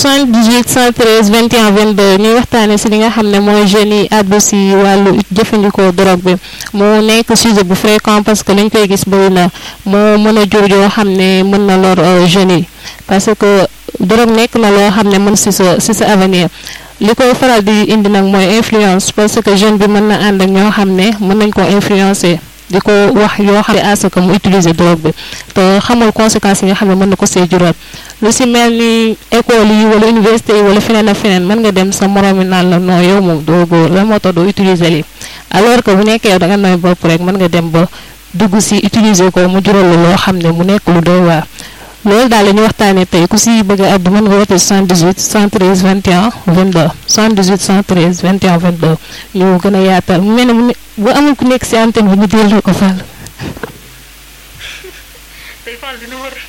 78 113 21 22 ñuy waxtaanee si li nga xam ne mooy jeunes yi àddu si wàllu jëfandikoo drogue bi mu nekk sujet bu fréquent parce que lañ koy gis bëri na moo mën a jur yoo xam ne mën na lor jeunes yi parce que drogue nekk na loo xam ne mën si sa si sa avenir li koy faral di indi nag mooy influence parce que jeune bi mën na ànd ak ñoo xam ne mën nañ ko influencer di ko wax yoo xam ne à ce que mu utiliser drogue bi te xamul conséquences yi nga xam ne mën na ko see jural lu si mel ni école yi wala université yi wala feneen ak feneen mën nga dem sa morom mi naan la non yow moom doo góor la moo tax doo utiliser lii alors que bu nekkee yow da nga nooy bopp rek mën nga dem ba dugg si utiliser ko mu jural la loo xam ne mu nekk lu doy waar. loolu daal la ñu waxtaanee tey ku si bëgg a àddu mën nga woote 78 113 21 22 78 113 21 22 ñu gën a yaatal mu mel ne mu ne bu amul ku nekk si antenne bi ñu delloo ko Fall. tey Fall dina war